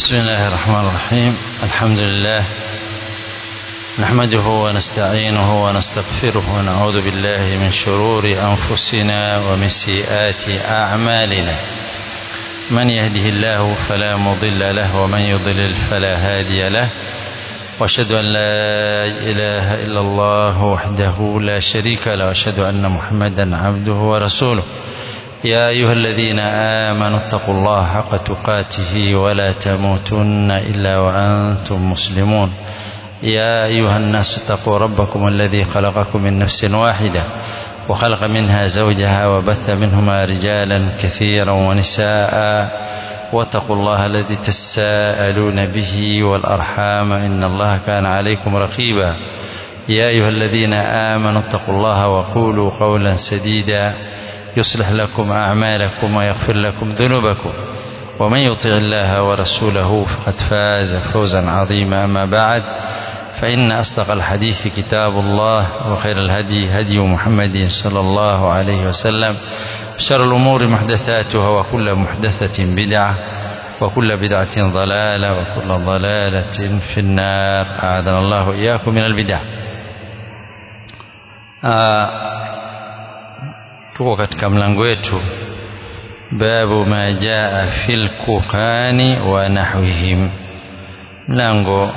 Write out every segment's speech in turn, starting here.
بسم الله الرحمن الرحيم الحمد لله نحمده ونستعينه ونستغفره ونعوذ بالله من شرور أنفسنا ومن سيئات أعمالنا من يهده الله فلا مضل له ومن يضلل فلا هادي له واشهد أن لا إله إلا الله وحده لا شريك له واشهد أن محمدا عبده ورسوله يا أيها الذين آمنوا اتقوا الله حق تقاته ولا تموتن إلا وأنتم مسلمون يا أيها الناس اتقوا ربكم الذي خلقكم من نفس واحدة وخلق منها زوجها وبث منهما رجالا كثيرا ونساء واتقوا الله الذي تساءلون به والأرحام إن الله كان عليكم رقيبا يا أيها الذين آمنوا اتقوا الله وقولوا قولا سديدا يصلح لكم أعمالكم ويغفر لكم ذنوبكم ومن يطع الله ورسوله فقد فاز فوزا عظيما أما بعد فإن أصدق الحديث كتاب الله وخير الهدي هدي محمد صلى الله عليه وسلم شر الأمور محدثاتها وكل محدثة بدعة وكل بدعة ضلالة وكل ضلالة في النار أعاذنا الله إياكم من البدع آه tuko katika mlango wetu babu ma jaa fil kuhani wa nahwihim mlango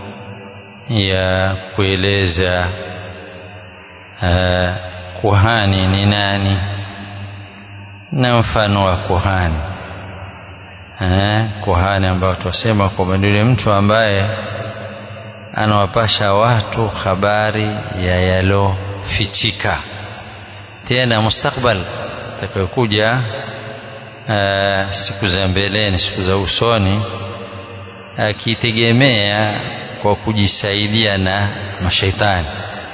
ya kueleza uh, kuhani ni nani na mfano wa kuhani uh, kuhani ambao tunasema kwamba ni yule mtu ambaye anawapasha watu habari ya yalofichika tena mustakbal atakayokuja siku za mbeleni siku za usoni akitegemea kwa kujisaidia na mashaitani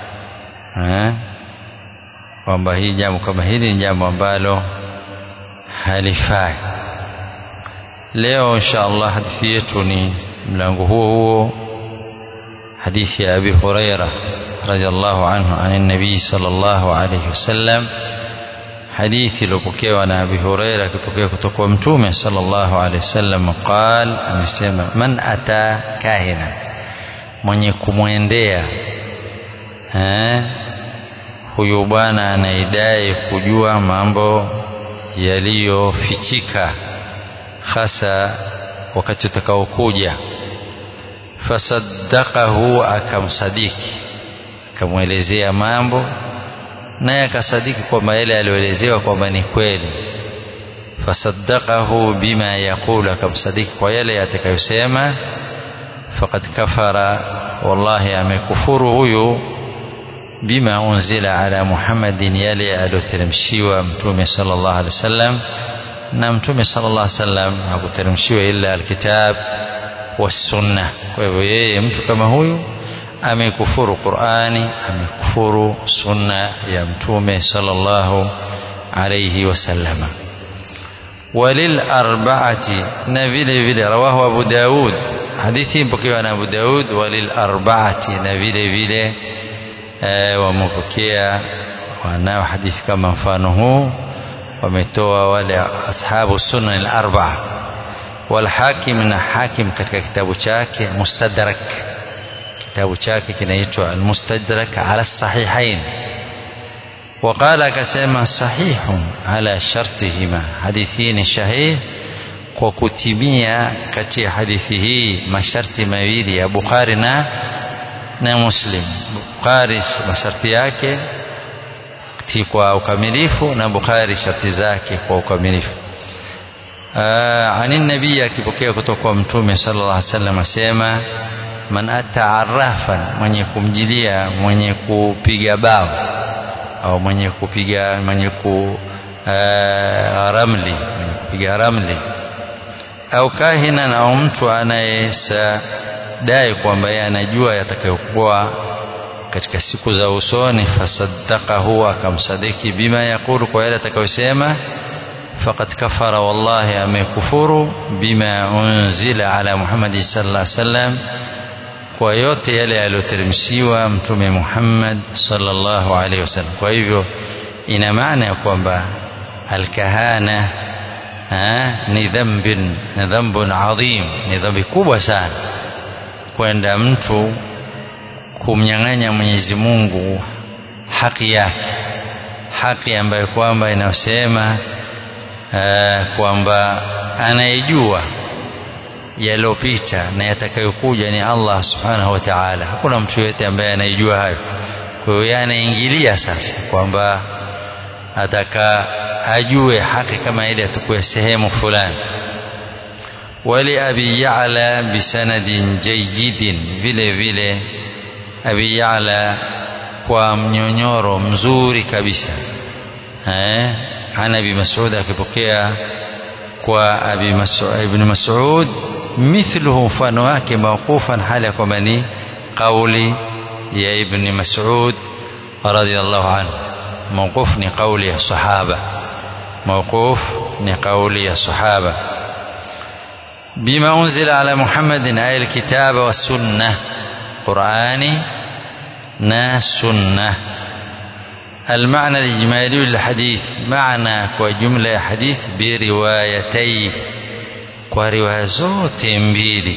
kwamba hii jambo kama hili ni jambo ambalo halifai leo insha allah hadithi yetu ni mlango huo huo hadithi ya abi huraira رضي الله عنه عن النبي صلى الله عليه وسلم حديث لبكي عن أبي هريرة كتوكي كتوكي متومة صلى الله عليه وسلم قال أمسيما من أتى كاهنا من يكمwendea huyu bwana anaidai kujua mambo yaliyofichika hasa wakati utakaokuja fasaddaqahu akamsadiki akamwelezea mambo naye akasadiki kwamba yale aliyoelezewa kwamba ni kweli fasaddaqahu bima yaqulu akamsadiki kwa yale atakayosema faqad kafara wallahi amekufuru huyu bima unzila ala muhammadin yale aliyoteremshiwa mtume sallallahu alaihi wasallam na mtume sallallahu alaihi wasallam hakuteremshiwa illa alkitab wassunna kwa hivyo yeye mtu kama huyu amekufuru Qur'ani amekufuru sunna ya mtume sallallahu alayhi wasallama walil arba'ati na vile vile rawahu Abu Daud hadithi mpokewa na Abu Daud walil arba'ati na vile vile wamepokea wanao hadithi kama mfano huu wametoa wale ashabu sunna al-arba'a wal hakim na hakim katika kitabu chake mustadrak kitabu chake kinaitwa Al-Mustadrak ala Sahihain وقال akasema sahihun ala shartihima hadithi ni sahih kwa kutimia kati ya hadithi hii masharti mawili ya Bukhari na na Muslim Bukhari masharti yake kwa ukamilifu na Bukhari sharti zake kwa ukamilifu ani nabii akipokea kutoka kwa mtume sallallahu alaihi wasallam asema man ata arrafan mwenye kumjilia mwenye kupiga bao au mwenye kupiga mwenye ku uh, ramli mwenye kupiga ramli au kahina au mtu anayesadai kwamba yeye anajua yatakayokuwa katika siku za usoni fasaddaqahu akamsadiki bima yaqulu kwa yale atakayosema faqad kafara wallahi amekufuru bima unzila ala muhammadi sallallahu alaihi wasallam kwa yote yale yaliyoteremshiwa mtume Muhammad sallallahu alaihi wasallam. Kwa hivyo ina maana ya kwamba alkahana ni dhambin ni dhambun adhim ni dhambi kubwa sana kwenda mtu kumnyang'anya Mwenyezi Mungu haki yake haki ambayo kwamba inayosema kwamba anayejua yaliyopita na yatakayokuja ni Allah subhanahu wa ta'ala hakuna mtu yote ambaye anayejua hayo kwa hiyo anaingilia sasa kwamba ataka ajue haki kama ile atakuwa sehemu fulani wali abi ya'la bisanadin jayyidin vile vile abi ya'la kwa mnyonyoro mzuri kabisa eh ana abi mas'ud akipokea kwa abi mas'ud ibn mas'ud mithluhu mfano wake mawqufan hali ya kwamba ni kauli ya ibn mas'ud radiyallahu anhu mawquf ni kauli ya sahaba mawquf ni kauli ya sahaba بما أنزل على محمد أي الكتاب والسنة قرآني نا سنة المعنى الإجمالي للحديث معنى وجملة حديث بروايتيه ورواية زوت mbili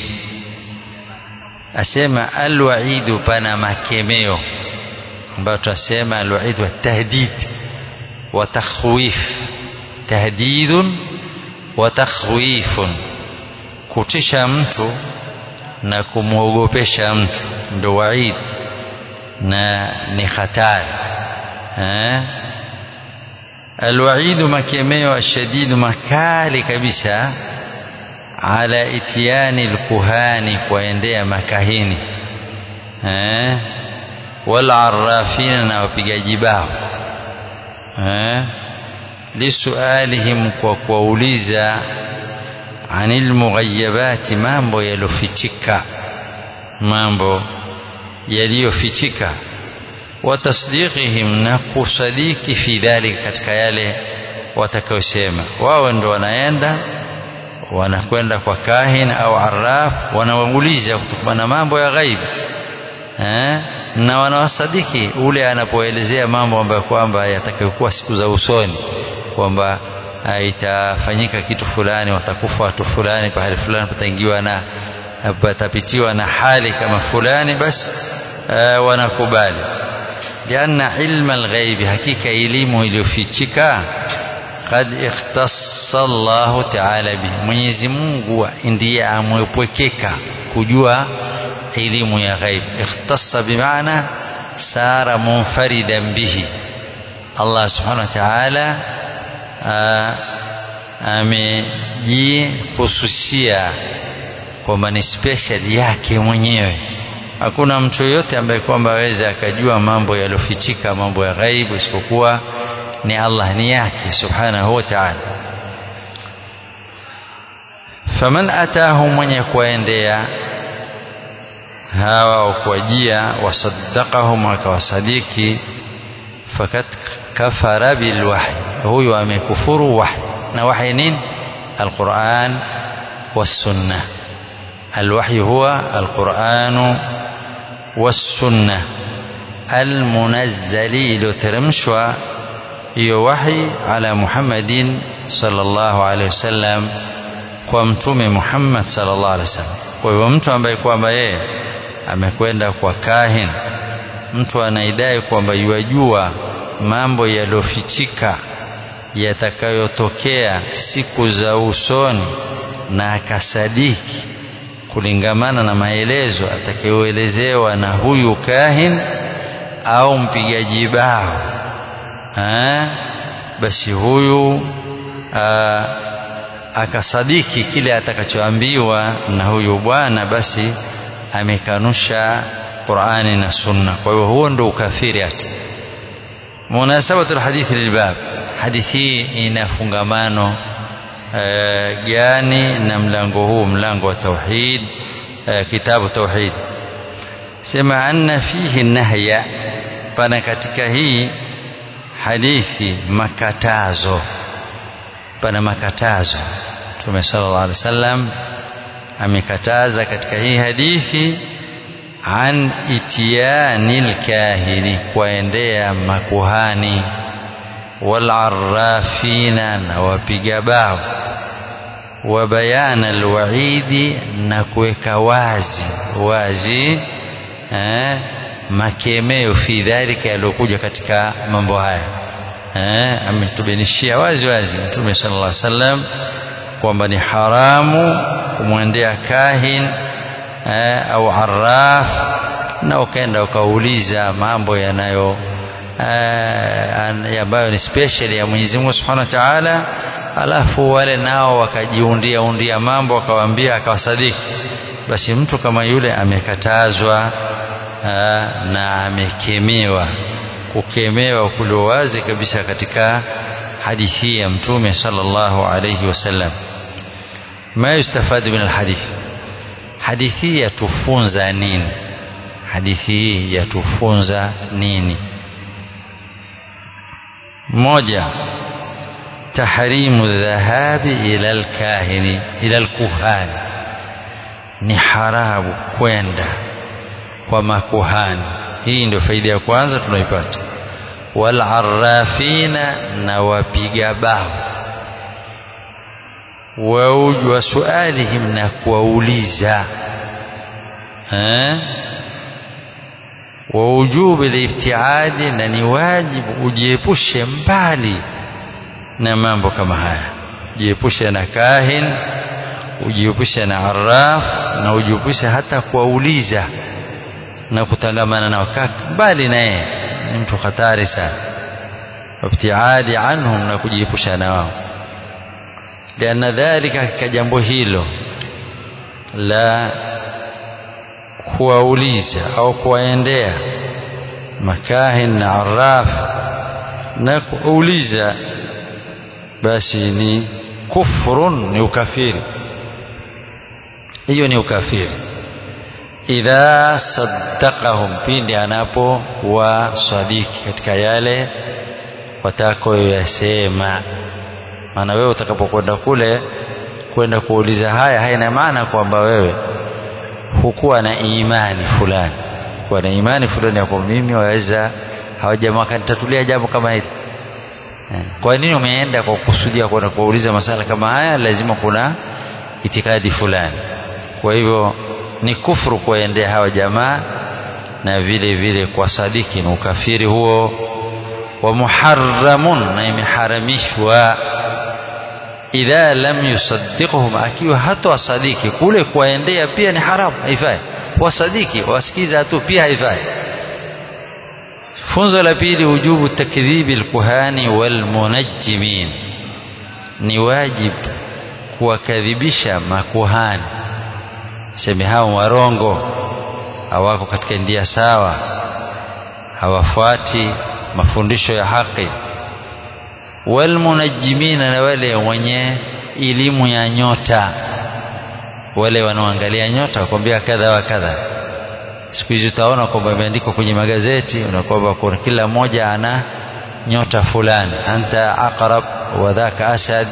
asema alwaidu pana makemeo ambayo tunasema alwaid wa tahdid wa takhwif tahdidun wa takhwifun kutisha mtu na kumwogopesha mtu ndo waid na ni hatari eh alwaidu makemeo ashadidu makali kabisa ala itiani alkuhani kuwaendea makahini eh walarrafina na wapigaji bao eh lisualihim kwa kuwauliza anil mughayabati mambo yalofichika mambo yaliyofichika wa tasdiqihim na kusadiki fi dhalika katika yale watakayosema wao ndo wanaenda wanakwenda kwa kahin au arraf wanawauliza kutokana na mambo ya ghaibu eh na wanawasadiki ule anapoelezea mambo ambayo kwamba yatakayokuwa siku za usoni kwamba itafanyika kitu fulani watakufa watu fulani pahali fulani pataingiwa na patapitiwa na hali kama fulani basi uh, wanakubali lianna ilma alghaibi hakika elimu iliyofichika kad ikhtassa Allahu ta'ala bi Mwenyezi Mungu ndiye amwepwekeka kujua elimu ya ghaib ikhtassa bimaana sara munfaridan bihi Allah subhanahu wa ta'ala amejihususia kwamba ni special yake mwenyewe hakuna mtu yoyote ambaye kwamba aweza akajua mambo yaliyofichika mambo ya ghaibu isipokuwa ni Allah ni yake subhanahu wa ta'ala faman atahu mwenye kuendea hawa au kuwajia wasaddaqahum akawasadiki fakat kafara bilwahyi huyu amekufuru wahyi na wahyi nini alquran والسنه الوحي هو القرآن والسنة المنزل iliyoteremshwa hiyo wahi ala Muhammadin sallallahu alaihi wasallam kwa mtume Muhammad sallallahu alaihi wasallam. Kwa hivyo mtu ambaye kwamba yeye amekwenda kwa kahin, mtu anaidai kwamba yuajua mambo yaliyofichika yatakayotokea siku za usoni na akasadiki kulingamana na maelezo atakayoelezewa na huyu kahin au mpigaji bao ha? basi huyu aa, akasadiki kile atakachoambiwa na huyu bwana basi amekanusha Qur'ani na Sunna kwa hiyo huo ndo ukafiri hata munasabatu alhadithi lilbab hadithi ina fungamano gani na mlango huu mlango wa tauhid kitabu tauhid sema anna fihi nahya pana katika hii hadithi makatazo pana makatazo Mtume sallallahu alaihi wasallam amekataza katika hii hadithi an itiyanil kahini kuendea makuhani wal arrafina na wapiga bao wa bayana alwaidi na kuweka wazi wazi eh, makemeo fi dhalika yaliyokuja katika mambo haya eh, ametubainishia wazi wazi Mtume sallallahu alaihi wasallam kwamba ni haramu kumwendea kahin eh, au arraf na ukaenda ukauliza mambo yanayo eh, ambayo ni special ya Mwenyezi Mungu Subhanahu wa Ta'ala alafu wale nao wakajiundia undia mambo akawaambia akawasadiki basi mtu kama yule amekatazwa aa, na amekemewa kukemewa kulio wazi kabisa katika hadithi ya mtume sallallahu alayhi wasallam ma yustafadu min alhadith hadithi yatufunza nini hadithi hii yatufunza nini moja tahrimu dhahabi ila alkahini ila alkuhani ni haramu kwenda kwa makuhani hii ndio faida ya kwanza tunaipata walarafina na wapiga bao wa sualihim na kuwauliza wa ujubi liftiadi na ni wajibu ujiepushe mbali na mambo kama haya ujiepushe na kahin ujiepushe na arraf na ujiepushe hata kuwauliza na kutangamana nao mbali na yeye ni mtu hatari sana wabtiadi anhum na kujiepusha na wao lianna dhalika katika jambo hilo la kuwauliza au kuwaendea makahin na arraf na kuuliza basi ni kufrun ni ukafiri hiyo ni ukafiri idha saddaqahum pindi anapo wasadiki katika yale watakoyasema maana wewe utakapokwenda kule kwenda kuuliza haya haina maana kwamba wewe hukuwa na imani fulani kuwa na imani fulani ya kwamba mimi waweza hawajamaa wakanitatulia jambo kama hili kwa nini umeenda kwa kusudia kwenda kuuliza masala kama haya lazima kuna itikadi fulani kwa hivyo ni kufuru kuwaendea hawa jamaa na vile vile kwa sadiki na ukafiri huo wa muharramun na imeharamishwa idha lam yusaddiquhum akiwa hata wasadiki kule kuwaendea pia ni haramu haifai wasadiki wasikiza tu pia haifai funzo la pili wujubu takdhibi alkuhani walmunajjimin ni wajib kuwakadhibisha makuhani seme hao warongo hawako katika ndia sawa hawafuati mafundisho ya haki walmunajimina na wale wenye elimu ya nyota wale wanaoangalia nyota wakwambia kadha wa kadha siku hizi utaona kwamba imeandikwa kwenye magazeti kwamba kuna kila mmoja ana nyota fulani anta aqrab wa dhaka asad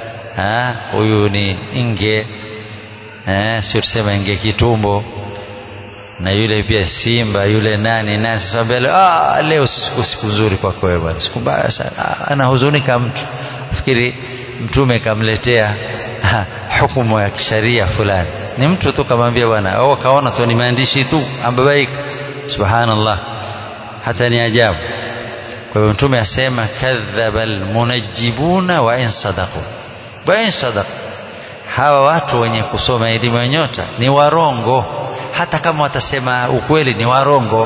huyu ni nge eh, sio tusema inge kitumbo na yule pia simba yule nani nani sasa mbele ah leo siku siku nzuri kwako wewe bwana siku mbaya sana anahuzunika mtu fikiri mtume kamletea hukumu ya kisharia fulani ni mtu tu kamwambia bwana au kaona tu ni maandishi tu ambabaika subhanallah hata ni ajabu kwa hivyo mtume asema kadhaba almunajjibuna wa in sadaqu wa in sadaqu hawa watu wenye kusoma elimu ya nyota ni warongo hata kama watasema ukweli ni warongo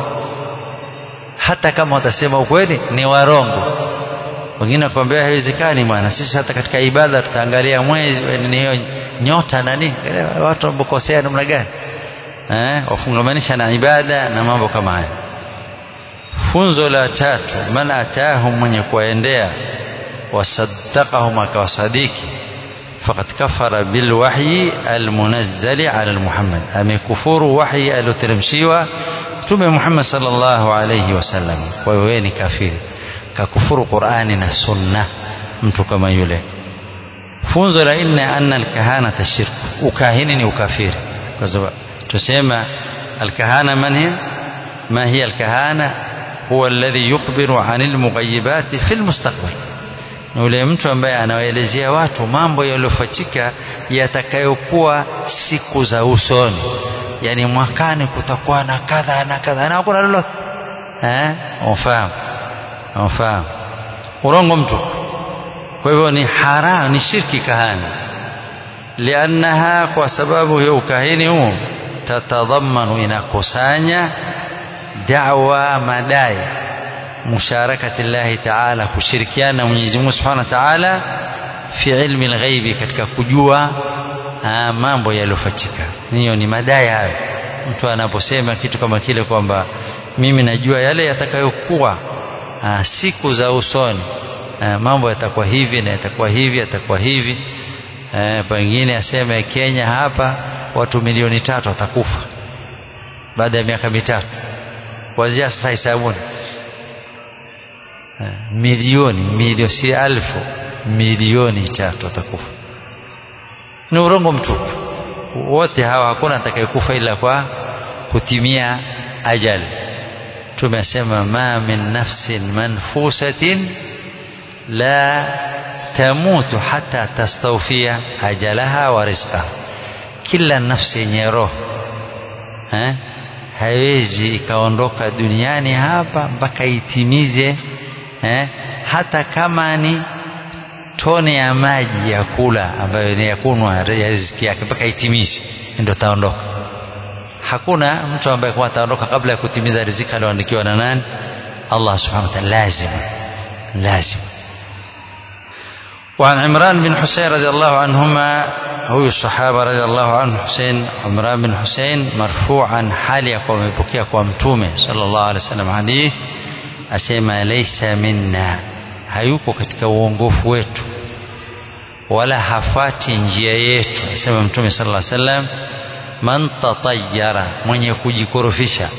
hata kama watasema ukweli ni warongo wengine wakwambia haiwezekani bwana sisi hata katika ibada tutaangalia mwezi ni hiyo nyota na nini watu wambokosea namna gani eh wafungamanisha na ibada na mambo kama haya funzo la tatu man atahum mwenye kuwaendea wasaddaqahum akawasadiki فقد كفر بالوحي المنزل على محمد أمكفور وحي الترمشيوة تم محمد صلى الله عليه وسلم وين كافر ككفر قرآن سنة mtu kama yule funzo la nne anna alkahanata shirk ukahini ni ukafiri kwa sababu tusema alkahana man hiya ma hiya alkahana huwa alladhi yukhbiru an almughayibati fi almustaqbal ni ule mtu ambaye anawaelezea watu mambo yaliyofatika yatakayokuwa siku za usoni yani mwakani kutakuwa na kadha na kadha na hakuna lolote eh unafahamu unafahamu urongo mtu kwa hivyo ni haram ni shirki kahani liannaha kwa sababu ya ukahini huu tatadhamanu inakusanya da'wa madai musharakati llahi taala kushirikiana na Mwenyezi Mungu Subhanahu wa Ta'ala fi ilmi alghaibi katika kujua aa, mambo yaliyofichika hiyo ni madai hayo mtu anaposema kitu kama kile kwamba mimi najua yale yatakayokuwa siku za usoni aa, mambo yatakuwa hivi na yatakuwa hivi yatakuwa hivi aa, pengine aseme Kenya hapa watu milioni tatu watakufa baada ya miaka mitatu kuanzia sasa hisabuni milioni milioni si alfu milioni tatu watakufa ni urongo mtupu wote hawa hakuna atakayekufa ila kwa kutimia ajali tumesema ma min nafsin manfusatin la tamutu hata tastawfia ajalaha wa rizqaha kila nafsi yenye roho eh? haiwezi ikaondoka duniani hapa mpaka itimize eh? hata kama ni tone ya maji ya kula ambayo ni ya kunwa ya riziki yake mpaka itimize ndio taondoka hakuna mtu ambaye kwa ataondoka kabla ya kutimiza riziki aliyoandikiwa na nani Allah subhanahu wa ta'ala lazima lazima وعن عمران بن حسين رضي الله عنهما هو الصحابة رضي الله عنه حسين عمران بن حسين مرفوعا حالي يقوم يبكي يقوم تومي صلى الله عليه وسلم حديث asema laysa minna hayuko katika uongofu wetu wala hafati njia yetu asema mtume sallallahu alaihi wasallam man tatayyara mwenye kujikorofisha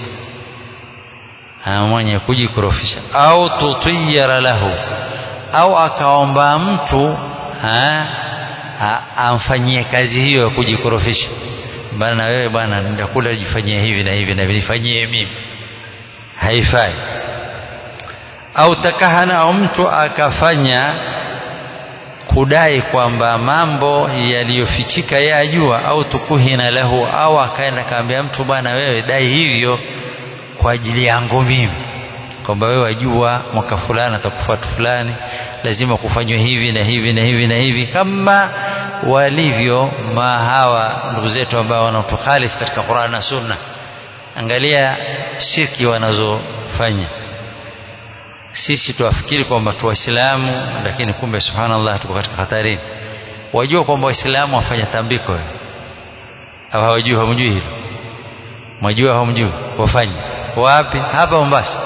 mwenye kujikorofisha au tutiyara lahu au akaomba mtu ha, ha, amfanyie kazi hiyo ya kujikorofisha bana na wewe bwana ndakula jifanyie hivi na hivi na nifanyie mimi haifai au takahana au mtu akafanya kudai kwamba mambo yaliyofichika yeye ajua au tukuhina lahu au akaenda kaambia mtu bwana wewe dai hivyo kwa ajili yangu mimi kwamba wewe wajua mwaka fulani atakufa watu fulani lazima kufanywe hivi na hivi na hivi na hivi kama walivyo mahawa ndugu zetu ambao wanatukhalifu katika Qur'an na Sunna angalia shirki wanazofanya sisi tuwafikiri kwamba tu waislamu lakini kumbe subhanallah tuko katika hatarini wajua kwamba waislamu wafanya tambiko au hawajui hamjui hilo mwajua hamjui wafanye wapi hapa Mombasa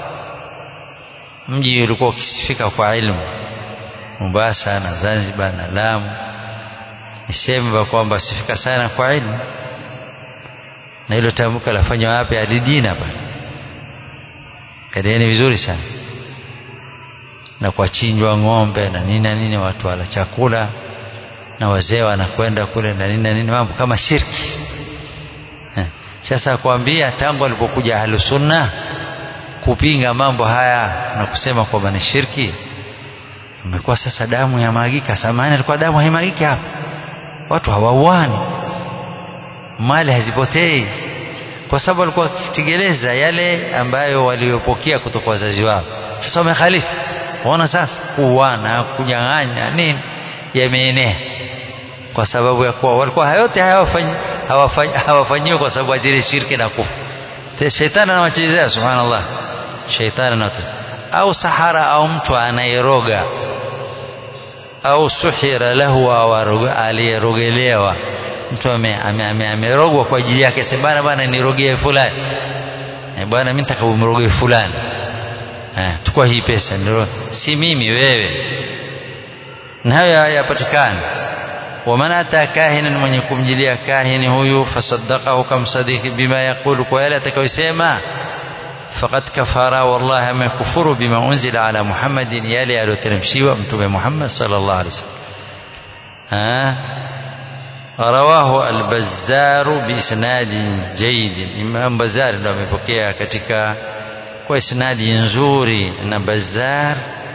mji ulikuwa ukisifika kwa ilmu Mombasa na Zanzibar na Lamu niseme kwamba sifika sana kwa ilmu na hilo tamko lafanywa wapi alidina pale kadieni vizuri sana na kwa chinjwa ng'ombe na nini na nini watu wala chakula na wazee wanakwenda kule na nini na nini mambo kama shirki sasa kuambia tangu alipokuja ahlusunna kupinga mambo haya na kusema kwamba ni shirki imekuwa sasa damu ya magika samani alikuwa damu haimagiki hapa watu hawauani mali hazipotei kwa sababu walikuwa wakitegeleza yale ambayo waliopokea kutoka wazazi wao sasa wamekhalifu waona sasa kuuana kunyang'anya nini yameenea kwa sababu ya kuwa walikuwa hayote hayawafanyi hawafanyiwi kwa sababu ajili shirki na kufa shetani anawachezea subhanallah shetani anawachezea au sahara au mtu anayeroga au suhira lahu au aliyerogelewa mtu amerogwa kwa ajili yake sema bana bana nirogee fulani eh bwana mimi nataka umrogee fulani eh tukua hii pesa ndio si mimi wewe na hayo hayapatikani ومن أتى كاهنا من يكون جليا كاهن هو فصدقه كم صديق بما يقول ويلا تكويسيما فقد كفر والله ما كفر بما أنزل على محمد يلي ألو تنمشي وأمتم محمد صلى الله عليه وسلم ها رواه البزار بإسناد جيد إمام بزار ndio amepokea katika kwa isnadi nzuri na Bazzar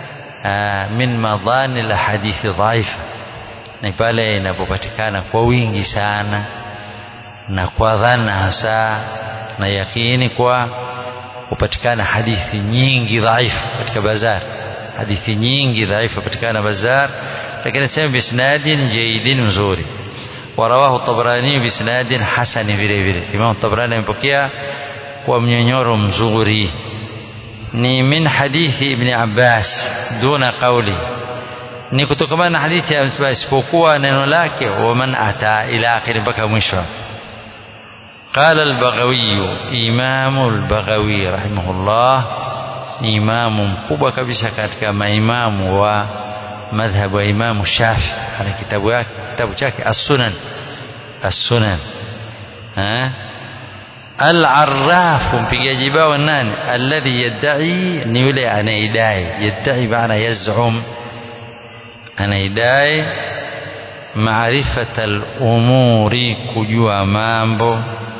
min madhani la hadithi dhaifa ni pale inapopatikana kwa wingi sana na kwa dhana hasa na yakini kwa hupatikana hadithi nyingi dhaifu katika bazar hadithi nyingi dhaifu hupatikana bazar lakini sema bisnadin jaidin mzuri warawahu tabrani bisnadin hasani vile vile imam tabrani amepokea kwa mnyonyoro mzuri ni min hadithi ibn abbas duna qawli ni kutokana na hadithi ya Abbas isipokuwa neno lake waman ata ila akhiri mpaka mwisho قال البغوي إمام البغوي رحمه الله ni imamu mkubwa kabisa katika maimamu wa madhhabu wa imamu shafi ana kitabu yake kitabu chake as-sunan as-sunan al-arraf mpigaji bao nani alladhi yad'i ni yule anaidai yad'i maana yaz'um anaidai maarifata al-umuri kujua mambo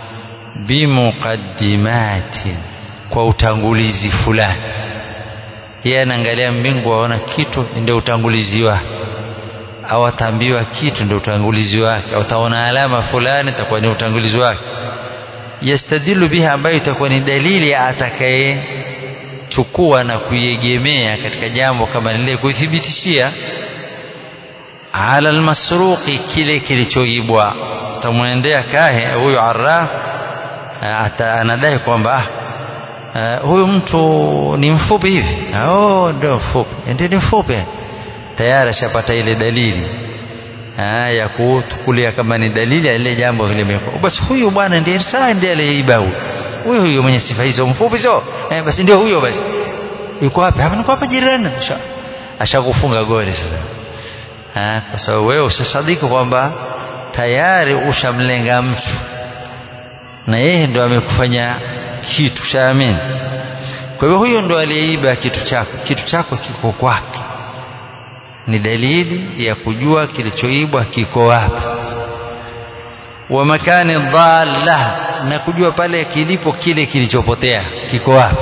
bimuqaddimatin kwa utangulizi fulani yeye anaangalia mbingu aona kitu ndio utangulizi wake au ataambiwa kitu ndio utangulizi wake au ataona alama fulani itakuwa ni utangulizi wake yastadilu biha ambayo itakuwa ni dalili atakayechukua na kuiegemea katika jambo kama lile kuithibitishia ala almasruqi kile kilichoibwa utamwendea kahe huyo arraf anadai kwamba uh, huyu mtu ni mfupi hivi oh ndio mfupi ndio ni mfupi tayari ashapata ile dalili ah, ya kutukulia kama ni dalili ya ile jambo vile basi huyu bwana ndiye saa ndiye aliyeiba huyu huyu huyo mwenye sifa hizo mfupi sio eh, basi ndio huyo basi yuko wapi hapa niko hapa jirani ashakufunga goli sasa ah, kwa sababu wewe usisadiki kwamba tayari ushamlenga mtu na yeye ndo amekufanya kitu shaamini kwa hivyo huyo ndo aliyeiba kitu chako kitu chako kiko kwake ni dalili ya kujua kilichoibwa kiko wapi wa makani dhalla na kujua pale kilipo kile kilichopotea kiko wapi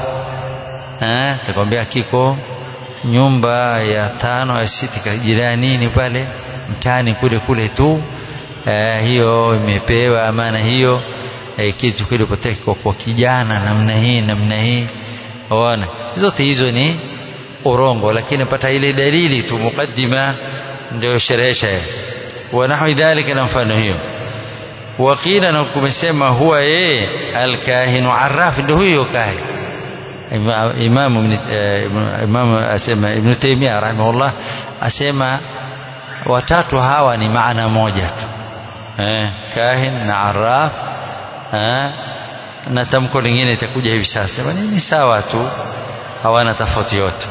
eh takwambia kiko nyumba ya tano ya sita jiranini pale mtaani kule kule tu eh, hiyo imepewa amana hiyo eh, kitu kilipotea kiko kwa kijana namna hii namna hii waona zote hizo ni urongo lakini pata ile dalili tu mukaddima ndio sherehesha wa nahwi dhalika na mfano hiyo wakila na kumesema huwa yeye alkahinu arraf ndio huyo kahin imamu imamu asema ibn taymiyyah rahimahullah asema watatu hawa ni maana moja tu eh, kahin na arraf eh, na tamko lingine itakuja hivi sasa sema ni sawa tu hawana tofauti yote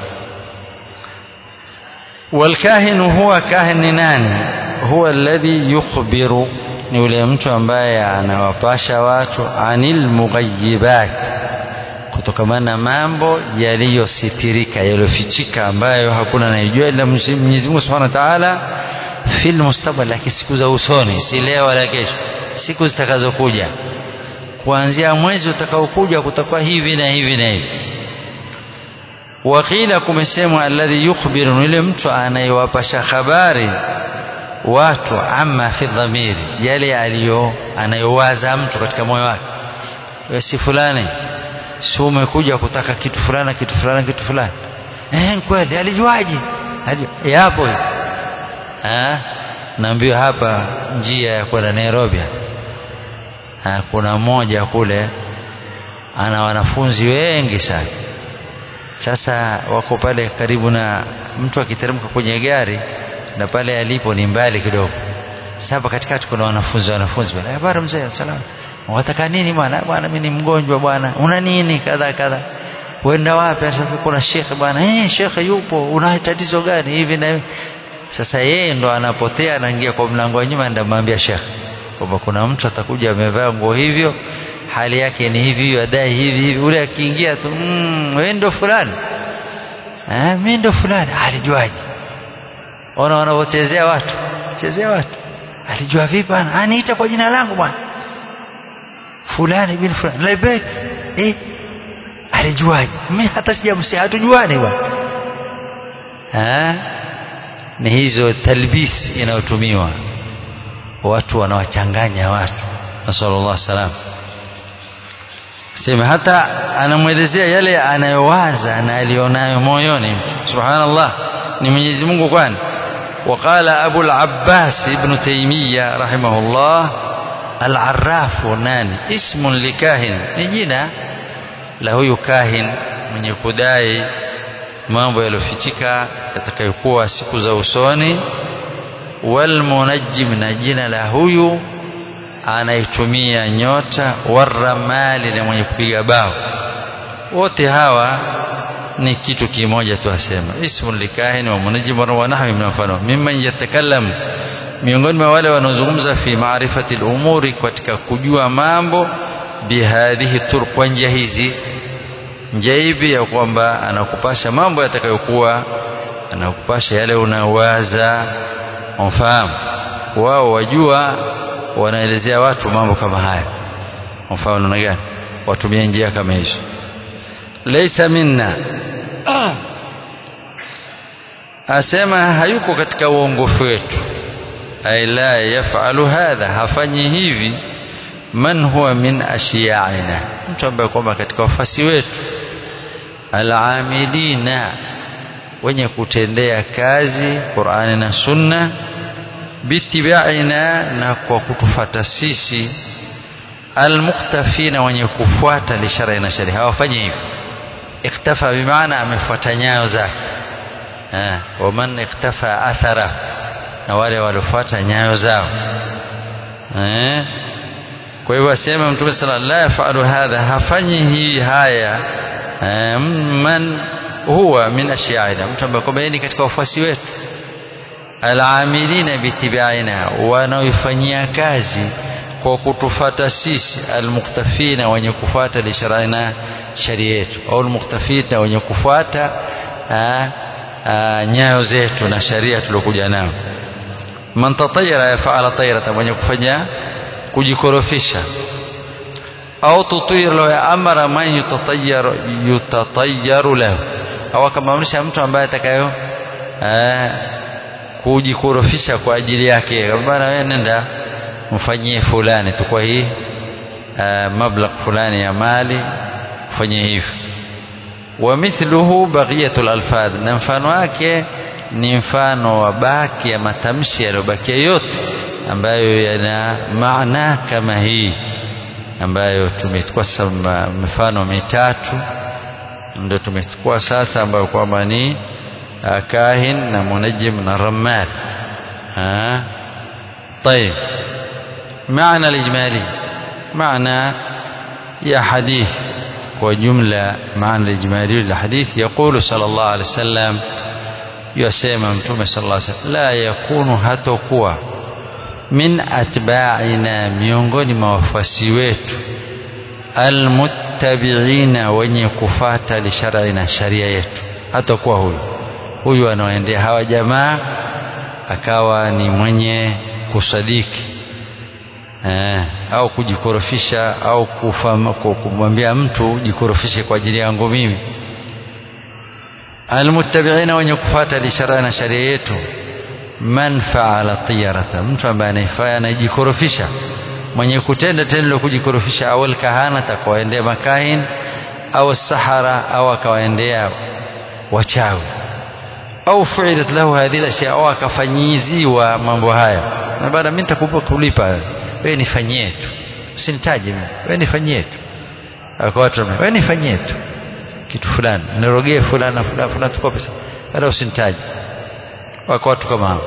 والكاهن هو كاهن nani huwa alladhi yukhbiru ni yule mtu ambaye anawapasha watu anil mughayibat kutokamana na mambo yaliyositirika yaliyofichika ambayo hakuna anayejua ila Mwenyezi Mungu Subhanahu wa Ta'ala fil mustabal lakini siku za usoni si leo wala kesho siku zitakazokuja kuanzia mwezi utakaokuja kutakuwa hivi na hivi na hivi wakila kumesemwa alladhi yukhbiru yule mtu anayewapasha habari watu amma fi dhamiri yale aliyo anayowaza mtu katika moyo wake wewe si fulani si umekuja kutaka kitu fulani kitu fulani kitu fulani eh kweli alijuaje yapo eh naambiwa hapa njia ya kwenda Nairobi ha, kuna mmoja kule ana wanafunzi wengi sana sasa wako pale karibu na mtu akiteremka kwenye gari na pale alipo ni mbali kidogo sasa katikati kuna wanafunzi wanafunzi bwana habari mzee salama wataka nini bwana bwana mimi ni mgonjwa bwana una nini kadha kadha uenda wapi sasa kuna shekhe bwana eh shekhe yupo una tatizo gani hivi na hivi sasa yeye ndo anapotea anaingia kwa mlango wa nyuma ndio mwambia shekhe kwamba kuna mtu atakuja amevaa nguo hivyo hali yake ni hivi adai hivi hivi ule akiingia tu mm, wewe ndo fulani eh mimi ndo fulani alijuaje ona wanavyochezea watu chezea watu alijua vipi bwana aniita kwa jina langu bwana fulani bin fulani lebek eh alijuaje mimi hata sijamsia hatujuani bwana ha? ni hizo talbis inayotumiwa watu wanawachanganya watu nasallallahu salam sema hata anamwelezea yale anayowaza na alionayo moyoni subhanallah ni Mwenyezi Mungu kwani وقال أبو العباس ابن تيمية رحمه الله العراف ناني اسم لكاهن نجينا له يكاهن من يكداي mambo yaliyofichika yatakayokuwa siku za usoni walmunajjim na jina la huyu anaitumia nyota waramali na mwenye kupiga bao wote hawa ni kitu kimoja tu asema ismun likahin wa munajjim wa nahwi min mfano mimman yatakallam miongoni mwa wale wanaozungumza fi maarifati al-umuri katika kujua mambo bihadhihi turuq kwa njia hizi njia hivi ya kwamba anakupasha mambo yatakayokuwa anakupasha yale unawaza mfahamu wao wajua wanaelezea watu mambo kama haya mfano namna gani watumie njia kama hizo laysa minna asema hayuko katika uongofu wetu ay la yafalu hadha hafanyi hivi man huwa min ashiyaina mtu ambaye kwamba katika wafasi wetu alamilina wenye kutendea kazi Qur'ani na Sunna bitibaina na kwa kutufata sisi almuktafina wenye kufuata lishara na sharia hawafanyi hivyo iktafa bimaana amefuata nyayo zake eh waman iktafa athara na wale waliofuata nyayo zao eh kwa hivyo asema mtume sala la yafalu hadha hafanyi hii haya eh, man huwa min ashiaina mtu ambaye kwamba ni katika wafuasi wetu alamilina bitibaina wanaoifanyia kazi kwa kutufata sisi almuktafina wenye kufuata lisharaina sharia yetu au almuktafina wenye kufuata nyayo zetu na sharia tuliokuja nayo man tatayara yafaala tayrata mwenye kufanya kujikorofisha au tutir lahu amara man yutatayyaru yutatayyaru lahu au akamamrisha mtu ambaye atakayo kujikorofisha kwa ajili yake bwana wewe nenda mfanyie fulani tu kwa hii mablagh fulani ya mali fanyie hivyo wa mithluhu baqiyatul alfadh na mfano wake ni mfano wa baki ya matamshi yaliyobakia yote ambayo yana maana kama hii ambayo tumechukua mifano mitatu ndio tumechukua sasa ambayo kwamba ni kahin na munajim na rammal طيب معنى الإجمالي معنى يا حديث وجملة معنى الإجمالي للحديث يقول صلى الله عليه وسلم يسمى متوم صلى الله عليه وسلم لا يكون هتكوا min atba'ina miongoni mwa wafuasi wetu almuttabi'ina wenye kufata lisharai na sharia yetu hatakuwa huyu huyu anaoendea hawa jamaa akawa ni mwenye kusadiki eh, au kujikorofisha au kumwambia mtu jikorofishe kwa ajili yangu mimi almuttabi'ina wenye kufata lisharai na sharia yetu man faala tiyarata mtu ambaye anaifanya anajikorofisha mwenye kutenda tendo la kujikorofisha au alkahanata akawaendea makahin au sahara au akawaendea wachawi au fuilat lahu hadhihi ashya au akafanyiziwa mambo haya na baada mimi nitakupa kulipa wewe nifanyie tu usinitaje mimi wewe nifanyie tu akawatu wewe nifanyie tu kitu fulani nirogee fulani fulani fulani tukope pesa baada usinitaje wako watu kama hao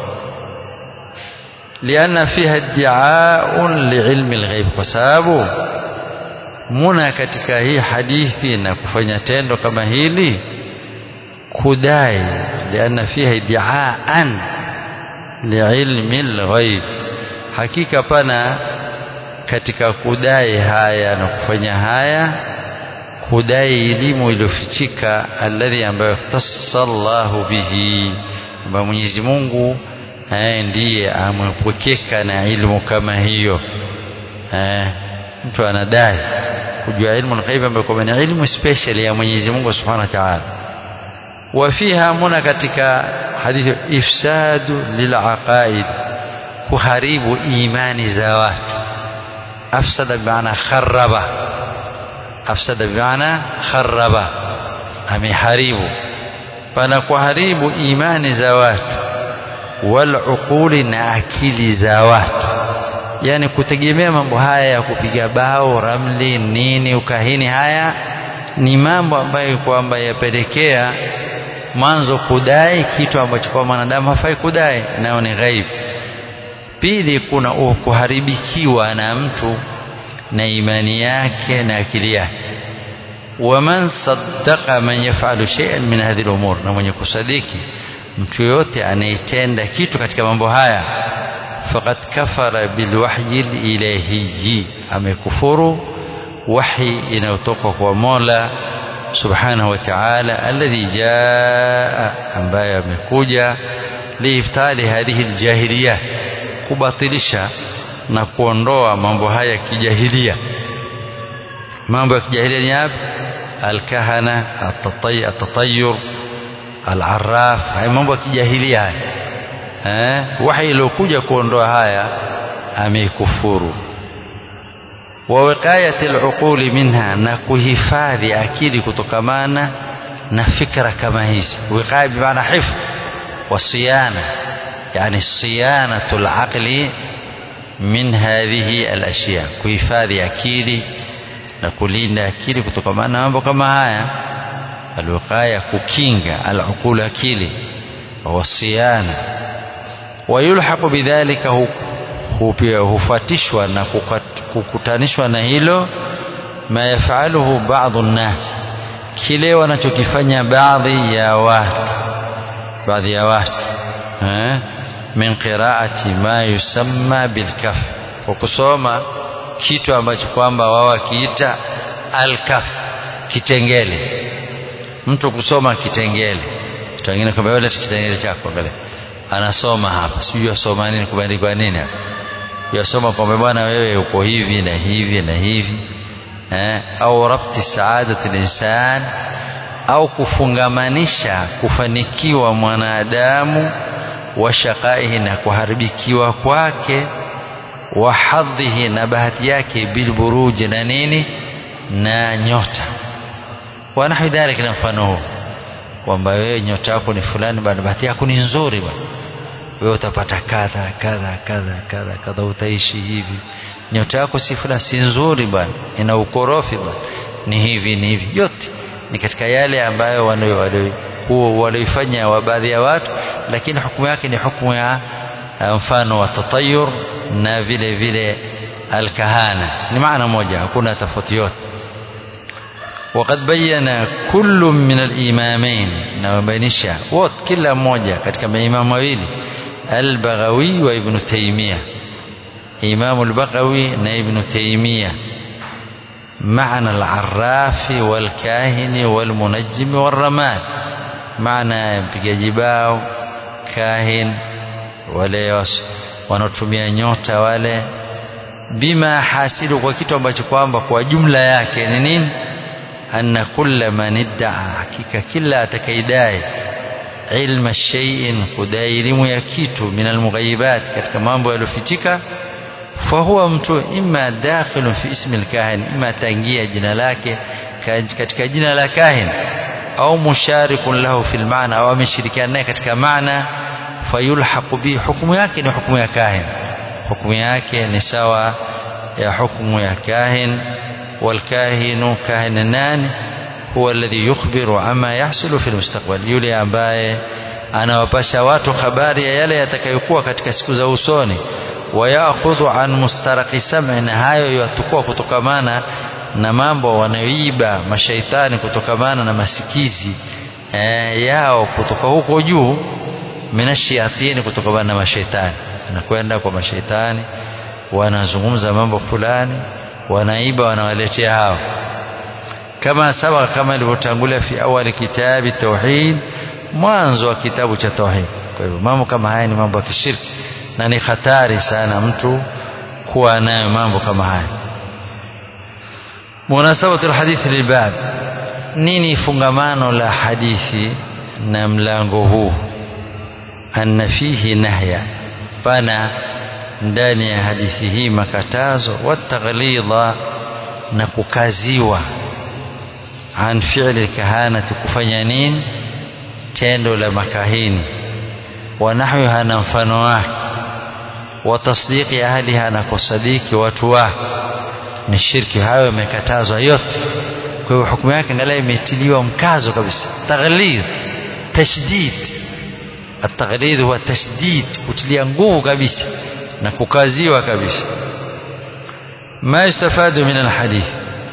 lianna fiha iddiaun liilmi lghaib kwa sababu muna katika hii hadithi na kufanya tendo kama hili kudai lianna fiha iddiaan liilmi lghaib hakika pana katika kudai haya na kufanya haya kudai elimu iliyofichika alladhi ambayo ikhtassa Allahu bihi kwamba Mwenyezi Mungu eh, ndiye amepwekeka na ilmu kama hiyo eh, mtu anadai kujua ilmu al-ghaib ambayo kwamba ni ilmu special ya Mwenyezi Mungu Subhanahu wa Ta'ala wafiha muna katika hadithi ifsadu lilaqaid kuharibu imani za watu afsada bimaana kharaba afsada bimaana kharaba ameharibu pana kuharibu imani za watu waluquli na akili za watu yani kutegemea mambo haya ya kupiga bao ramli nini ukahini haya ni mambo ambayo kwamba yapelekea mwanzo kudai kitu ambacho kwa mwanadamu hafai kudai nayo ni ghaibu pili kuna kuharibikiwa na mtu na imani yake na akili yake waman saddaqa man yafalu shay'an min hadhihi al-umur na mwenye kusadiki mtu yote anayetenda kitu katika mambo haya faqad kafara bilwahyi ilahiyyi amekufuru wahi inayotoka kwa Mola subhanahu wa ta'ala alladhi jaa ambaye amekuja liiftali hadhihi aljahiliya kubatilisha na kuondoa mambo haya ya kijahilia mambo ya kijahilia ni yapi alkahana atatayur alarraf haya mambo ya kijahilia haya eh wahi iliyokuja kuondoa haya ameikufuru wa wiqayati aluquli minha na kuhifadhi akili kutokamana na fikra kama hizi wiqaya bimaana hifdh wa siyana yani siyanatu alaqli min hadhihi alashya kuhifadhi akili na kulinda akili kutokamana na mambo kama haya alwiqaya kukinga aluqul akili wa siyana wayulhaqu bidhalika hufuatishwa na kukutanishwa na hilo ma yafaluhu baadhi nnas kile wanachokifanya baadhi ya watu baadhi ya watu eh min qiraati ma yusamma bilkaf kwa kusoma kitu ambacho kwamba wao wakiita alkaf kitengele mtu kusoma kitengele mtu mwingine kwamba wewe kitengele chako angalia anasoma hapa sijui asoma nini kumeandikwa nini hapa yasoma kwamba bwana wewe uko hivi na hivi na hivi eh, au rabti saadati linsan au kufungamanisha kufanikiwa mwanadamu wa shaqaihi na kuharibikiwa kwake wa hadhihi na bahati yake bilburuji na nini na nyota wa nahwi dhalika na mfano huu kwamba wewe nyota yako ni fulani bwana bahati yako ni nzuri bwana wewe utapata kadha kadha kadha kadha kadha utaishi hivi nyota yako si fulani si nzuri bwana ina ukorofi bwana ni hivi ni hivi yote ni katika yale ambayo walioifanya wa baadhi ya watu lakini hukumu yake ni hukumu ya mfano wa tatayur na vile vile alkahana ni maana moja hakuna tofauti yote وقد بين كل من الإمامين نوبينشا وot kila mmoja katika maimamu wawili al-Baghawi wa Ibn Taymiyyah Imam al-Baghawi na Ibn Taymiyyah معنى العراف والكاهن والمنجم والرماد معنى mpigaji bao kahin wale wanaotumia nyota wale bima hasilu kwa kitu ambacho kwamba kwa jumla yake ni nini anna kulla man iddaa hakika kila atakaidai ilma shay'in kudai elimu ya kitu min almughayibat katika mambo yaliyofichika fahuwa mtu imma dakhilun fi ismi alkahin imma tangia jina lake katika jina la kahin au musharikun lahu fil maana au ameshirikiana naye katika maana fayulhaqu bi hukumu yake ni hukumu ya kahin hukumu yake ni sawa ya hukumu ya kahin والكاهن كاهن nani huwa alladhi yukhbiru ama yahsulu fi almustaqbal yule ambaye anawapasha watu habari ya yale yatakayokuwa katika siku za usoni wayakhudhu an mustaraqi sam'i na hayo yatukua kutokamana na mambo wanayoiba mashaitani kutokamana na masikizi eh, yao kutoka huko juu minashiatini kutokamana na mashaitani anakwenda kwa mashaitani wanazungumza mambo fulani wanaiba wanawaletea hao kama sabaka kama ilivyotangulia fi awali kitabi tauhid mwanzo wa kitabu cha tauhid kwa hivyo mambo kama haya ni mambo ya kishirki na ni hatari sana mtu kuwa nayo mambo kama haya munasabatu alhadith lilbab nini fungamano la hadithi na mlango huu anna fihi nahya pana ndani ya hadithi hii makatazo wataghlidha na kukaziwa an fi'li kahanati kufanya nini tendo la makahini wa nahwiha na mfano wake wa tasdiqi ahliha na kusadiki watu wake ni shirki hayo yamekatazwa yote kwa hiyo hukumu yake angalia imetiliwa mkazo kabisa taghlidh tashdid التغليظ هو تشديد kutilia nguvu kabisa na kukaziwa kabisa ma istafadu min alhadith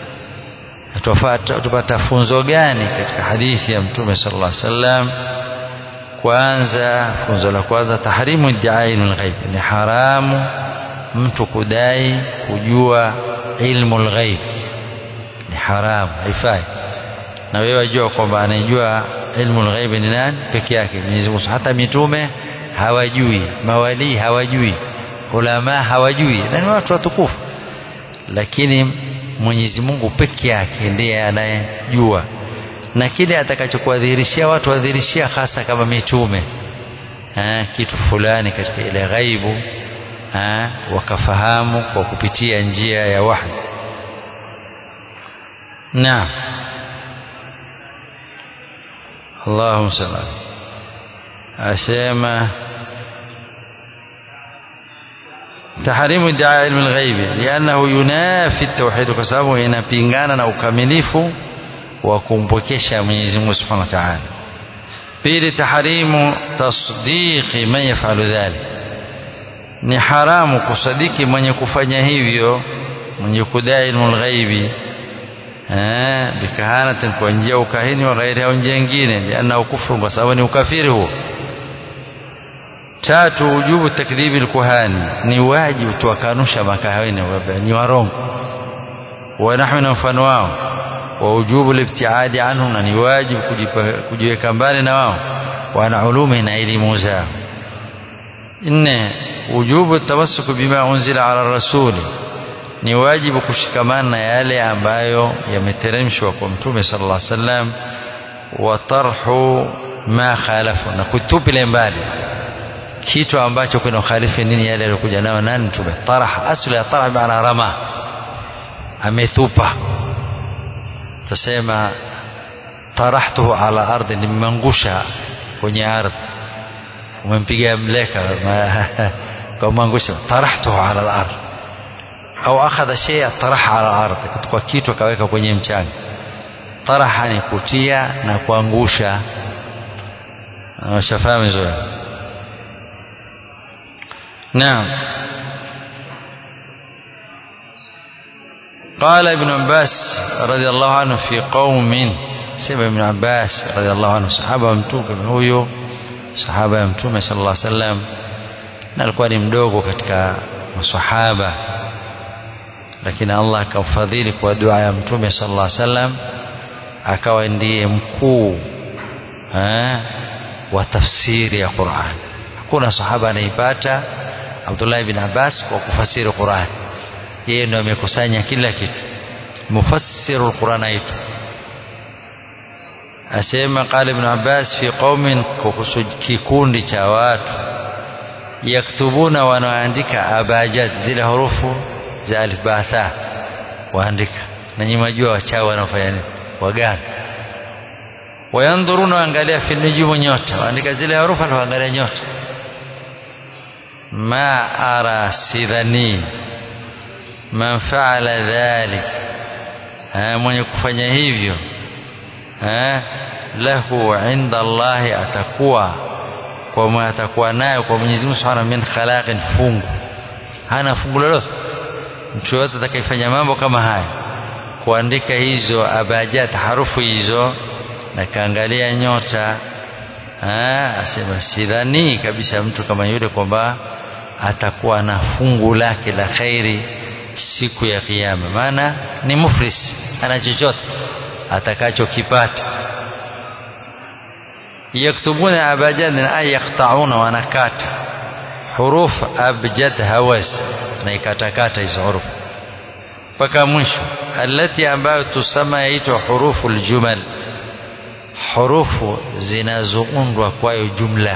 tupata funzo gani katika hadithi ya mtume sallallahu alaihi wasallam kwanza funzo la kwanza tahrimu iddiai lghaib ni haramu mtu kudai kujua ilmu lghaib ni haramu haifai na wewe wajua kwamba anayejua ilmu lghaibi ni nani peke yake Mwenyezi Mungu hata mitume hawajui mawalii hawajui ulama hawajui na ni watu watukufu lakini Mwenyezi Mungu peke yake ndiye anayejua na kile atakachokuwadhihirishia watu wadhihirishia hasa kama mitume ha, kitu fulani katika ile ghaibu ha, wakafahamu kwa kupitia njia ya wahi naam اللهم صل على أسيما تحريم ادعاء علم الغيب لأنه ينافي التوحيد كسببه inapingana na ukamilifu wa kumpokesha Mwenyezi Mungu Subhanahu wa Ta'ala pili tahrimu tasdiqi man yafalu dhalik ni haramu kusadiki mwenye kufanya hivyo mwenye kudai ilmu lghaibi bikahanatin kwa njia ukahini wa ghairi au njia nyingine liannahu kufru kwa sababu ni ukafiri huo tatu ujubu takdhibi lkuhani ni wajibu tuwakanusha makahini ni warongo wanahwi na mfano wao wa ujubu libtiadi anhu na ni wajibu kujiweka mbali na wao wana ulumi na elimu zao nne ujubu tamassuku bima unzila ala rasuli ni wajibu kushikamana na yale ambayo yameteremshwa kwa mtume sallallahu alaihi wasallam wa tarhu ma khalafu na kutupile mbali kitu ambacho kuna ukhalifu nini yale aliyokuja nayo nani mtume tarah asli ya tarah maana rama ametupa tasema tarahtuhu ala ardhi nimangusha kwenye ardhi umempiga mleka kwa mangusha tarahtuhu ala al-ardh au akhadha shay'a taraha ala ardhi kutoka kitu akaweka kwenye mchanga taraha ni kutia na kuangusha shafahamu vizuri naam قال ابن عباس رضي الله عنه في قوم سيما ابن عباس رضي الله عنه صحابة mtume huyo sahaba ya mtume sallallahu alaihi wasallam na alikuwa ni mdogo katika masahaba lakini Allah akamfadhili kwa dua ya mtume sallallahu alaihi wasallam akawa ndiye mkuu wa tafsiri ya Qur'an hakuna sahaba anaipata Abdullah bin Abbas kwa kufasiri Qur'an yeye ndio amekusanya kila kitu mufassiru alquran aitu asema qala ibn Abbas fi qaumin kuhusu kikundi cha watu yaktubuna wanaandika abajad zile hurufu za alif ba tha waandika na nyinyi majua wachawi wanafanya nini waganga wayandhuruna waangalia fi nujumu nyota waandika zile harufu waangalia nyota ma ara sidhani man faala dhalik mwenye kufanya hivyo lahu inda Allahi atakuwa kwa atakuwa nayo kwa Mwenyezi Mungu Subhanahu min khalaqin fungu hana fungu lolote mtu yote atakayefanya mambo kama haya kuandika hizo abajat harufu hizo na kaangalia nyota asema sidhani kabisa mtu kama yule kwamba atakuwa na fungu lake la khairi siku ya kiyama maana ni muflis ana chochote atakachokipata yaktubuna abajad ay yaqtauna wanakata huruf abjad hawas na ikatakata hizo huruf mpaka mwisho alati ambayo tusama yaitwa hurufu aljumal hurufu zinazoundwa kwayo jumla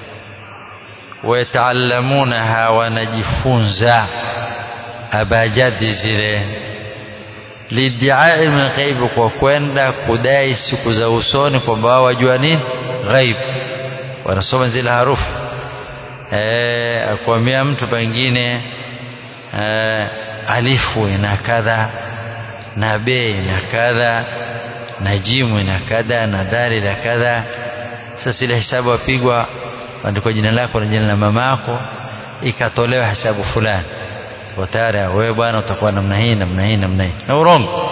wayataalamunaha wanajifunza abajadi zile lidiai min ghaibi kwa kwenda kudai siku za usoni kwamba wao wajua nini ghaib wanasoma zile harufu e, akwambia mtu pengine e, alifu ina kadha na be ina kadha na jimu ina kadha na dali la kadha sasa ile hesabu apigwa andikwa jina lako na jina la mama yako ikatolewa hesabu fulani kwa tayari wewe bwana utakuwa namna hii namna hii namna hii na urongo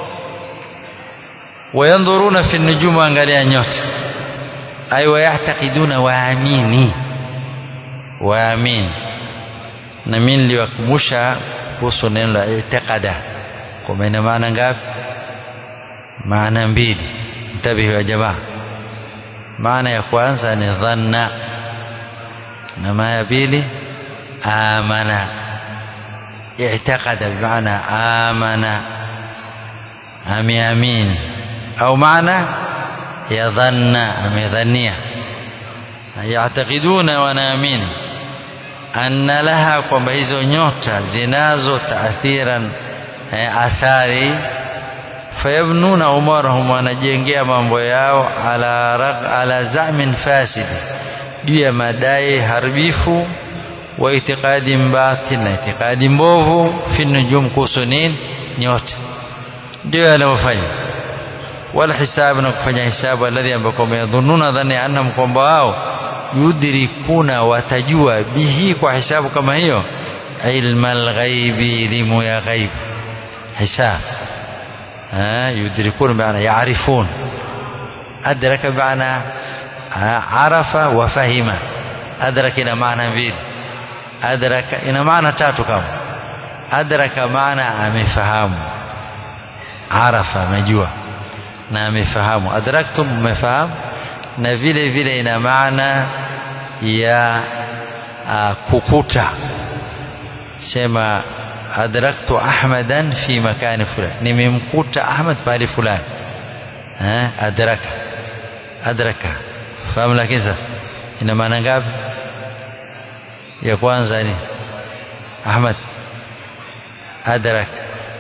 wayandhuruna fi nujumu angalia nyota ay wayatakiduna waamini waamini na mimi niliwakumbusha kuhusu neno la i'tiqada kwa ina maana ngapi maana mbili mtabihi wa jamaa maana ya kwanza ni dhanna na maana ya pili amana i'taqada bimaana amana ameamini au maana ya dhanna amedhania yaatakiduna wanaamini anna laha kwamba hizo nyota zinazo taathiran athari fayabnuna umarahum wanajengea mambo yao ala, rag, ala zamin fasidi juu ya madai haribifu wa itikadi batil na itikadi mbovu fi nujum kuhusu nini nyota ndio yanayofanya wala hisabu na kufanya hisabu alladhi ambako yadhununa dhani annahum kwamba wao yudrikuna watajua bihi kwa hisabu kama hiyo ilma alghaibi elimu ya ghaib hisab يدركون بمعنى يعرفون أدرك بمعنى عرف وفهم أدرك إلى معنى mbili أدرك ina maana tatu kama adraka maana amefahamu arafa amejua na amefahamu adraktum mmefahamu na vile vile ina maana ya uh, kukuta sema adraktu ahmadan fi makani fulani nimemkuta ahmad pahali fulani eh adraka adraka fahamu lakini sasa ina maana ngapi ya kwanza ni ahmad adrak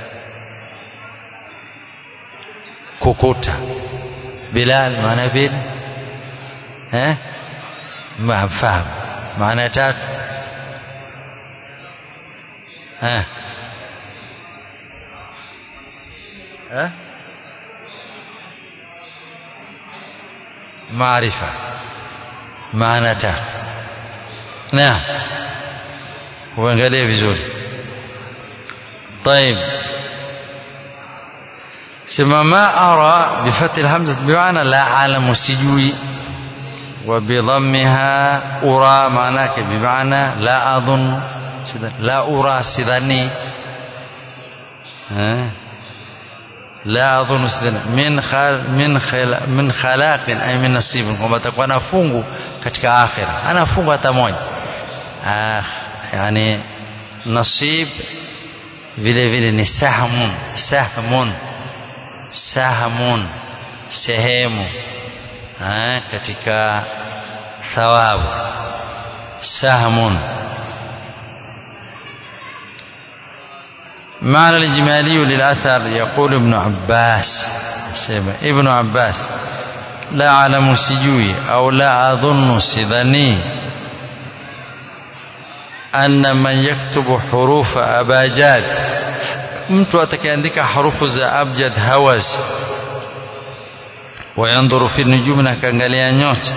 kukuta bilal maana vile eh mfahamu maana tatu eh eh maarifa maana tatu na uangalie vizuri طيب سما ما أرى بفتح الهمزة بمعنى لا أعلم سجوي وبضمها أرى معناك بمعنى لا أظن لا أرى سدني لا أظن سدني من خل من خل من خلاق أي من نصيب kwamba atakuwa na fungu katika akhira ana fungu hata moja ah yani nasib vile vile ni sahmun sahmun sahmun sehemu ha, katika thawabu sahmun معنى الإجمالي للأثر يقول ابن عباس ابن عباس لا أعلم سجوي أو لا أظن سذني أن من يكتب حروف أباجاد mtu atakayeandika harufu za abjad hawaz wayandhuru fi nujumi na akaangalia nyota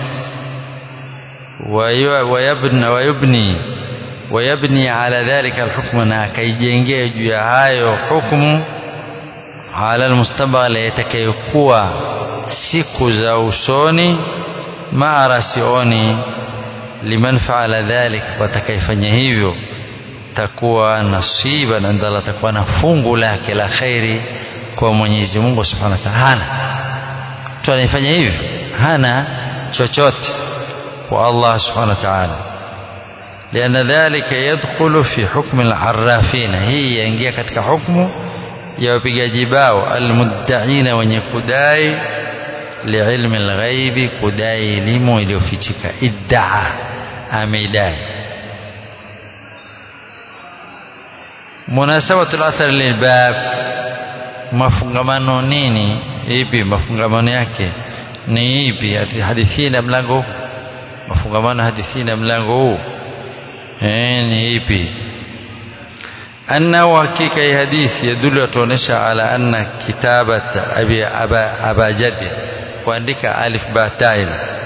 wayabni wayubni wayabni ala dhalika alhukmu na akaijengea juu ya hayo hukmu ala almustabaqal yatakayokuwa siku za usoni maara sioni liman faala dhalik watakayefanya hivyo takuwa nasiba na ndala takuwa na fungu lake la khairi kwa Mwenyezi Mungu Subhanahu wa Ta'ala hana mtu anayefanya hivyo hana chochote kwa Allah Subhanahu wa Ta'ala لأن ذلك يدخل في حكم العرافين هي ينجي katika hukumu ya wapigaji bao almuddaina wenye kudai liilmi lghaibi kudai elimu iliyofichika iddaa ameidai munasabatu lathari lilbab mafungamano nini ipi mafungamano yake ni ipi hadithi na mlango huu mafungamano hadithi na mlango huu eh ni ipi annahu hakika hii hadithi yadulu yatuonesha ala anna kitabat abi aba, aba jadi kuandika alif ba tail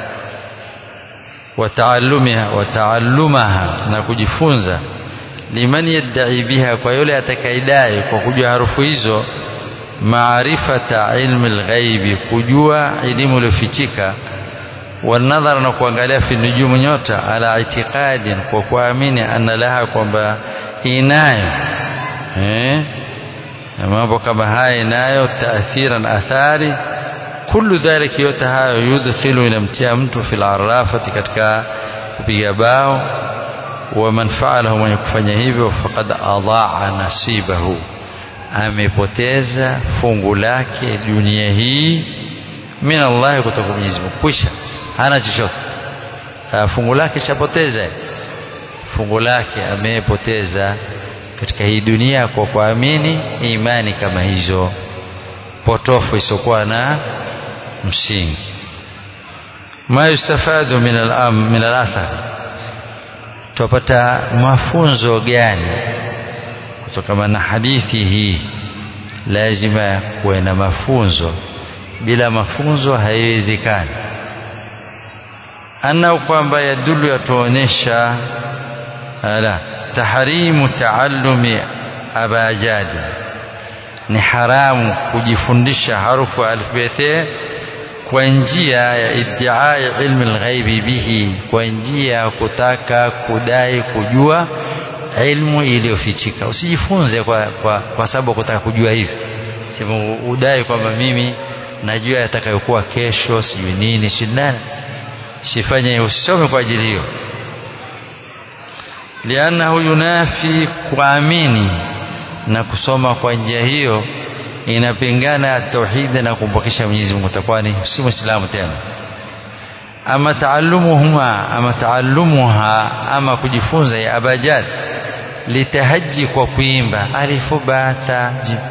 wataallumiha wataallumaha na kujifunza liman yadai biha kwa yule atakaidai kwa kujua harufu hizo maarifata ilmi lghaibi kujua elimu iliyofichika wanadhara na kuangalia fi nujumu nyota ala itiqadin kwa kuamini anna laha kwamba inayo eh mambo kama haya inayo taathiran athari kullu dhalika yote hayo yudkhilu inamtia mtu fil arafati katika kupiga bao wa man fa'alahu mwenye kufanya hivyo faqad adaa nasibahu amepoteza fungu lake dunia hii min Allah kutoka Mwenyezi Mungu kwisha hana chochote fungu lake chapoteza fungu lake amepoteza katika hii dunia kwa kuamini imani kama hizo potofu isiokuwa na msingi ma yustafadu min al-am min al-athar tupata mafunzo gani kutokana na hadithi hii lazima kuwe na mafunzo bila mafunzo haiwezekani anna kwamba yadulu yatuonyesha ala tahrimu taallumi abajadi ni haramu kujifundisha harufu alfabeti kwa njia ya iddiai ilmi alghaibi bihi kwa njia ya kutaka kudai kujua ilmu iliyofichika usijifunze kwa, kwa, kwa sababu kutaka kujua hivi sema udai kwamba mimi najua yatakayokuwa kesho sijui nini sijui nani sifanye usisome kwa ajili hiyo liannahu yunafi kuamini na kusoma kwa njia hiyo inapingana tauhidi na kumpokesha Mwenyezi Mungu utakuwa ni si muislamu tena ama taallumuhuma ama taallumuha ama kujifunza ya abajad litahaji kwa kuimba alifu bata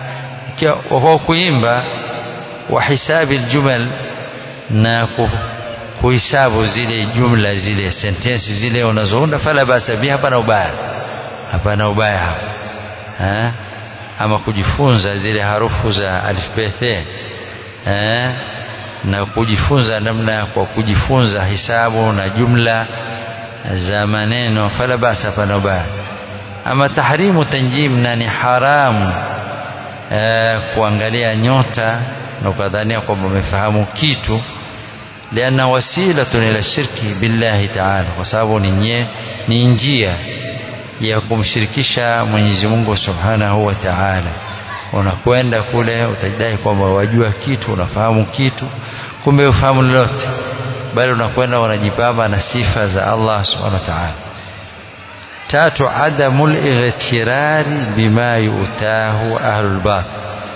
kwa kuimba wa hisabi aljumal na kuhisabu zile jumla zile sentensi zile unazounda fala basa biha hapana ubaya hapana ubaya hapo ha? ama kujifunza zile harufu za alfabeti eh na kujifunza namna kwa kujifunza hisabu na jumla za maneno fala basa hapana ubaya ama tahrimu tanjim na ni haramu eh, kuangalia nyota na ukadhania kwamba umefahamu kitu lianna wasilatun ila shirki billahi taala kwa sababu ni ni njia ya kumshirikisha Mwenyezi Mungu Subhanahu wa Ta'ala. Unakwenda kule utajidai kwamba wajua kitu, unafahamu kitu, kumbe ufahamu lolote, bali unakwenda unajipamba na sifa za Allah Subhanahu wa Ta'ala. Tatu, adamul ightirari bima yutahu ahlul batil,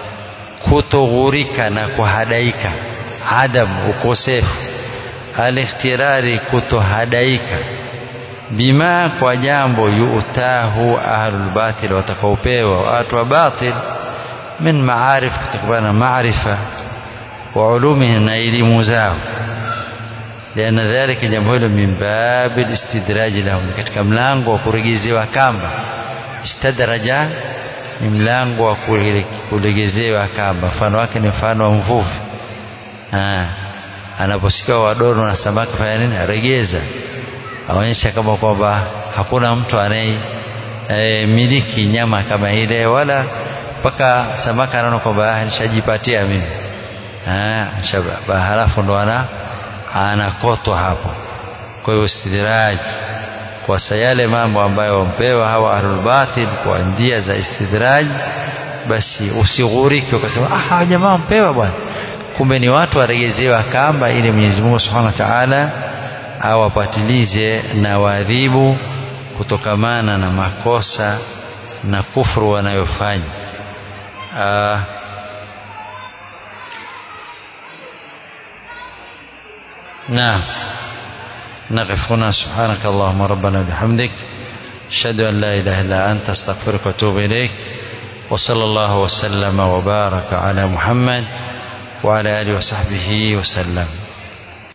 kutoghurika na kuhadaika. Adam, ukosefu. Alikhtirari, kutohadaika bima kwa jambo yuutahu ahlul batil watakaopewa watu wa batil min maarif kutokana na maarifa wa ulumihim na elimu zao liana dhalika jambo hilo min babi listidraji lahum katika mlango wa kuregezewa kamba istadraja ni mlango wa kuregezewa kamba mfano wake ni mfano wa mvuvi anaposikia wadono na samaki fanya nini aregeza aonyesha kama kwamba hakuna mtu anaye e, miliki nyama kama ile wala mpaka samaka anaona kwamba nishajipatia mimi halafu ndo ana anakotwa hapo kwa hiyo istidraj kwa yale mambo ambayo wampewa hawa ahlul batil kwa njia za istidraj basi usighuriki ukasema ah hawa jamaa wampewa bwana kumbe ni watu waregezewa kamba ili Mwenyezi Mungu Subhanahu wa Ta'ala awapatilize na waadhibu kutokamana na makosa na kufuru wanayofanya نعم نقف هنا سبحانك اللهم ربنا بحمدك أشهد أن لا إله إلا أنت أستغفرك وأتوب إليك وصلى الله وسلم وبارك على محمد وعلى آله وصحبه وسلم